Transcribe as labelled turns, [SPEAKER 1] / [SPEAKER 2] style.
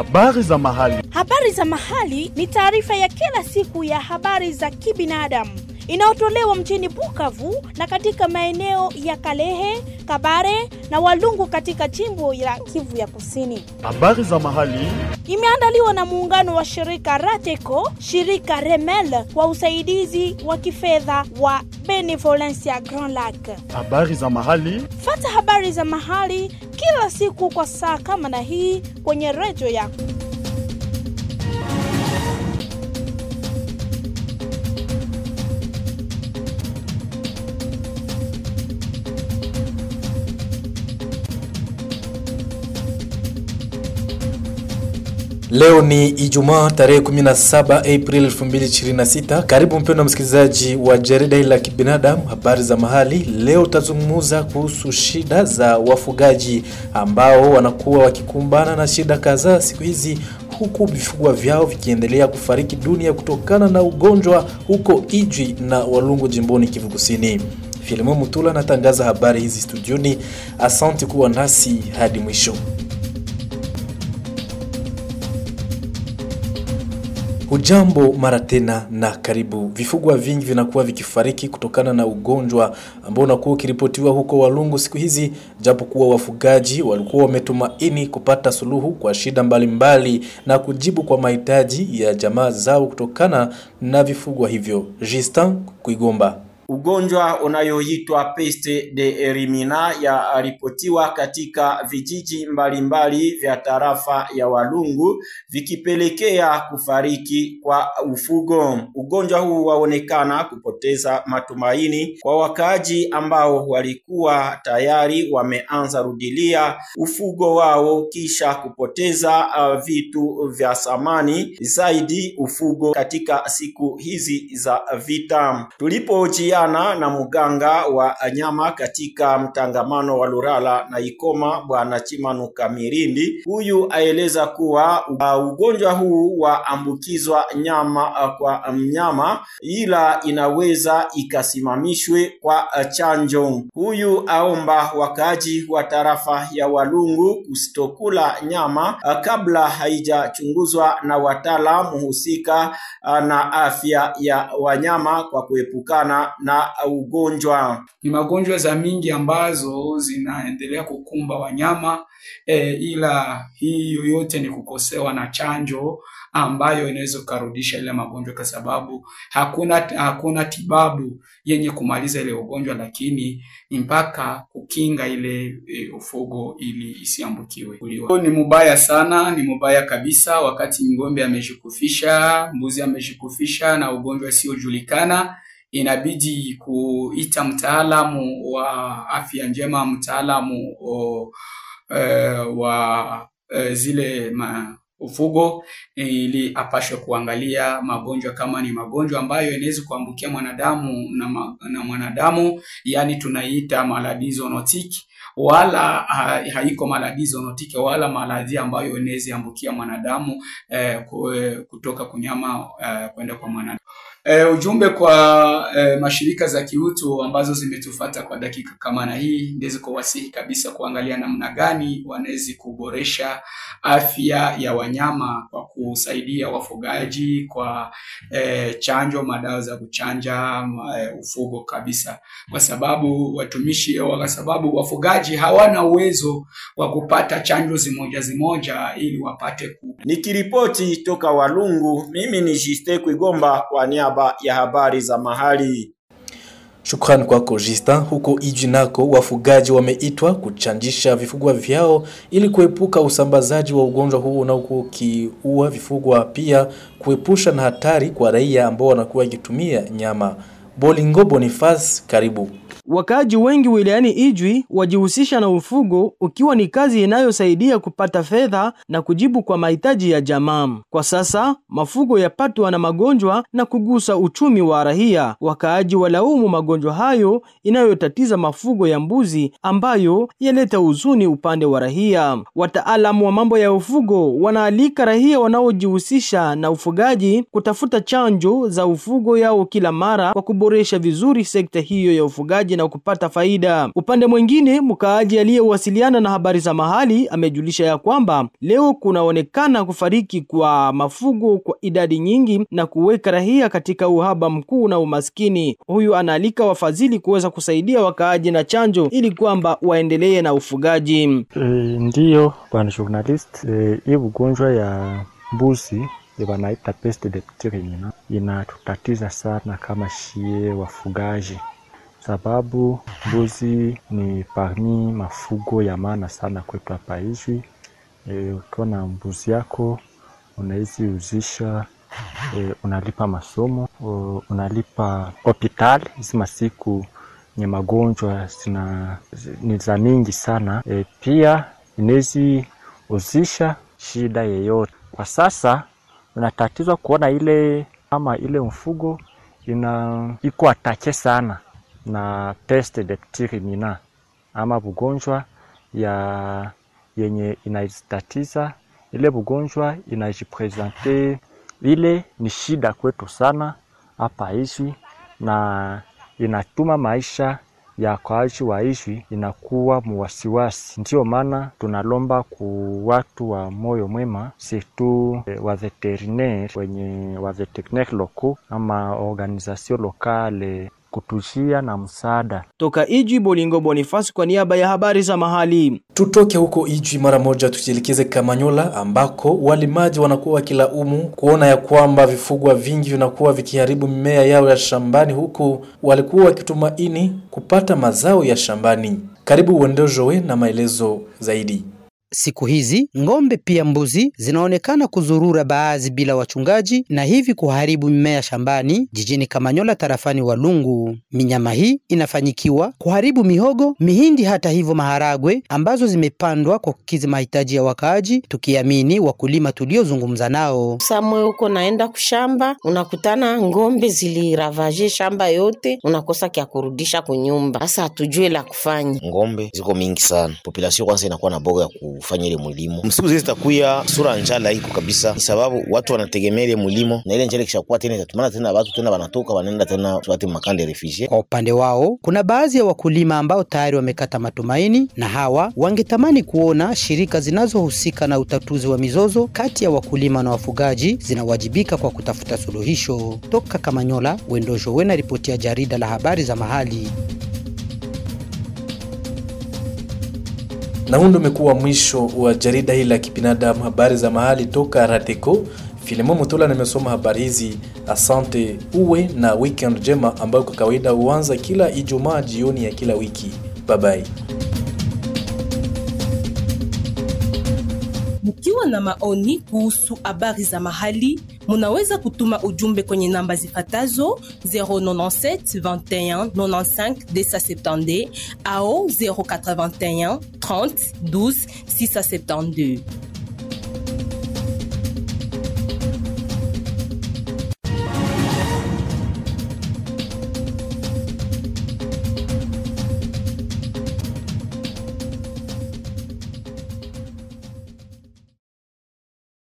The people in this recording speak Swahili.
[SPEAKER 1] Habari za mahali.
[SPEAKER 2] Habari za mahali ni taarifa ya kila siku ya habari za kibinadamu inayotolewa mjini Bukavu na katika maeneo ya Kalehe, Kabare na Walungu katika jimbo la Kivu ya Kusini.
[SPEAKER 1] Habari za mahali.
[SPEAKER 2] Imeandaliwa na muungano wa shirika Rateco, shirika Remel kwa usaidizi wa kifedha wa Benevolencia Grand Lac.
[SPEAKER 1] Habari za mahali.
[SPEAKER 2] Fata habari za mahali kila siku kwa saa kama na hii kwenye redio yako.
[SPEAKER 3] Leo ni Ijumaa tarehe 17 April 2026. Karibu mpendwa msikilizaji wa jarida hili la kibinadamu, habari za mahali. Leo tutazungumza kuhusu shida za wafugaji ambao wanakuwa wakikumbana na shida kadhaa siku hizi, huku vifugwa vyao vikiendelea kufariki dunia kutokana na ugonjwa huko Ijwi na Walungu jimboni Kivu Kusini. Filimo Mutula anatangaza habari hizi studioni. Asante kuwa nasi hadi mwisho. Hujambo mara tena na karibu. Vifugwa vingi vinakuwa vikifariki kutokana na ugonjwa ambao unakuwa ukiripotiwa huko Walungu siku hizi, japo kuwa wafugaji walikuwa wametumaini kupata suluhu kwa shida mbalimbali mbali na kujibu kwa mahitaji ya jamaa zao kutokana na vifugwa hivyo. Justin Kuigomba
[SPEAKER 4] Ugonjwa unayoitwa peste de erimina yaripotiwa katika vijiji mbalimbali mbali vya tarafa ya Walungu vikipelekea kufariki kwa ufugo. Ugonjwa huu waonekana kupoteza matumaini kwa wakaaji ambao walikuwa tayari wameanza rudilia ufugo wao kisha kupoteza uh, vitu vya samani zaidi ufugo katika siku hizi za vita. Tulipojia na mganga wa nyama katika mtangamano wa Lurala na Ikoma, bwana Chimanuka Mirindi. Huyu aeleza kuwa uh, ugonjwa huu waambukizwa nyama uh, kwa mnyama, ila inaweza ikasimamishwe kwa uh, chanjo. Huyu aomba wakaaji wa tarafa ya Walungu kusitokula nyama uh, kabla haijachunguzwa na wataalamu husika uh, na afya ya wanyama kwa kuepukana na ugonjwa.
[SPEAKER 5] Ni magonjwa za mingi ambazo zinaendelea kukumba wanyama e, ila hii yoyote ni kukosewa na chanjo ambayo inaweza ukarudisha ile magonjwa, kwa sababu hakuna hakuna tibabu yenye kumaliza ile ugonjwa, lakini ni mpaka kukinga ile e, ufugo ili isiambukiwe kuliwa. Ni mubaya sana, ni mubaya kabisa. Wakati ng'ombe amejikufisha, mbuzi amejikufisha na ugonjwa usiojulikana inabidi kuita mtaalamu wa afya njema, mtaalamu uh, wa uh, zile ma, ufugo ili apashwe kuangalia magonjwa kama ni magonjwa ambayo inaweza kuambukia mwanadamu na, ma, na mwanadamu, yani tunaiita maladie zoonotike wala ha, haiko maladie zoonotike wala maladhi ambayo inaweza ambukia mwanadamu eh, kutoka kunyama eh, kwenda kwa mwanadamu. E, ujumbe kwa e, mashirika za kiutu ambazo zimetufata kwa dakika kama na hii ndizo kuwasihi kabisa kuangalia namna gani wanaweza kuboresha afya ya wanyama kwa kusaidia wafugaji kwa e, chanjo, madawa za kuchanja e, ufugo kabisa, kwa sababu watumishi, kwa sababu wafugaji hawana uwezo wa kupata chanjo zimoja zimoja ili wapate ku.
[SPEAKER 4] Nikiripoti toka Walungu, mimi ni Jiste Kuigomba kwa niaba ya habari za mahali.
[SPEAKER 3] Shukrani kwako Justin. Huko Ijwi nako wafugaji wameitwa kuchanjisha vifugwa vyao ili kuepuka usambazaji wa ugonjwa huu unaokuwa ukiua vifugwa, pia kuepusha na hatari kwa raia ambao wanakuwa wakitumia nyama. Bolingo Boniface, karibu.
[SPEAKER 6] Wakaaji wengi wilayani Ijwi wajihusisha na ufugo ukiwa ni kazi inayosaidia kupata fedha na kujibu kwa mahitaji ya jamaa. Kwa sasa mafugo yapatwa na magonjwa na kugusa uchumi wa raia. Wakaaji walaumu magonjwa hayo inayotatiza mafugo ya mbuzi ambayo yaleta huzuni upande wa raia. Wataalamu wa mambo ya ufugo wanaalika raia wanaojihusisha na ufugaji kutafuta chanjo za ufugo yao kila mara kwa kuboresha vizuri sekta hiyo ya ufugaji wakaaji na kupata faida. Upande mwingine, mkaaji aliyewasiliana na habari za mahali amejulisha ya kwamba leo kunaonekana kufariki kwa mafugo kwa idadi nyingi na kuweka raia katika uhaba mkuu na umaskini. Huyu anaalika wafadhili kuweza kusaidia wakaaji na chanjo ili kwamba waendelee na ufugaji.
[SPEAKER 7] E, ndiyo bwana journalist, e, hii ugonjwa ya mbuzi wanaita peste de petit ruminant inatutatiza sana kama shie wafugaji, sababu mbuzi ni parmi mafugo ya maana sana kwetu hapa hivi. E, ukiwa na mbuzi yako unawezi uzisha e, unalipa masomo o, unalipa hospitali hizi masiku nye magonjwa zina ni za mingi sana e, pia inawezi uzisha shida yeyote. Kwa sasa unatatizwa kuona ile ama ile mfugo ina iko atake sana na peste de petit ruminant ama bugonjwa ya yenye inaitatiza ile bugonjwa inajipresente, ile ni shida kwetu sana hapa hivi, na inatuma maisha ya wakaaji wa hivi inakuwa muwasiwasi. Ndio maana tunalomba ku watu wa moyo mwema surtout eh, wa veterinaire wenye wa veterinaire locaux ama organisation locale kutujia na msaada.
[SPEAKER 6] Toka Ijwi, Bolingo Bonifasi kwa niaba ya habari za mahali.
[SPEAKER 3] Tutoke huko Ijwi mara moja tujielekeze Kamanyola ambako walimaji wanakuwa wakilaumu kuona ya kwamba vifugwa vingi vinakuwa vikiharibu mimea yao ya shambani, huku walikuwa wakitumaini kupata mazao ya shambani. Karibu Uendojowe na maelezo zaidi.
[SPEAKER 8] Siku hizi ng'ombe pia mbuzi zinaonekana kuzurura baadhi bila wachungaji na hivi kuharibu mimea shambani jijini Kamanyola tarafani Walungu. Minyama hii inafanyikiwa kuharibu mihogo, mihindi, hata hivyo maharagwe ambazo zimepandwa kwa kukizi mahitaji ya wakaaji, tukiamini wakulima tuliozungumza nao.
[SPEAKER 9] Samwe huko naenda kushamba, unakutana ng'ombe ziliravaje shamba yote, unakosa kya kurudisha kunyumba. Sasa hatujue la kufanya.
[SPEAKER 10] ngombe ziko mingi sana, population kwanza inakuwa na boga ya kufanya ile mulimo. Msiku zile zitakuya sura njala iko kabisa, ni sababu watu wanategemea ile mulimo, na ile njala ikishakuwa tena itatumana tena watu tena wanatoka wanaenda tena watu makande refugie.
[SPEAKER 8] Kwa upande wao, kuna baadhi ya wakulima ambao tayari wamekata matumaini, na hawa wangetamani kuona shirika zinazohusika na utatuzi wa mizozo kati ya wakulima na wafugaji zinawajibika kwa kutafuta suluhisho. Toka Kamanyola, Wendojo Wena, ripoti ya jarida la habari za mahali.
[SPEAKER 3] Na huu ndio umekuwa mwisho wa jarida hili la kibinadamu, habari za mahali toka Rateko. Filemon Mutula nimesoma habari hizi. Asante, uwe na weekend njema ambayo kwa kawaida huanza kila Ijumaa jioni ya kila wiki. Bye bye.
[SPEAKER 11] Mkiwa na maoni kuhusu habari za mahali, munaweza kutuma ujumbe kwenye namba zifatazo 097 21 95 270 au 081 30 12 672.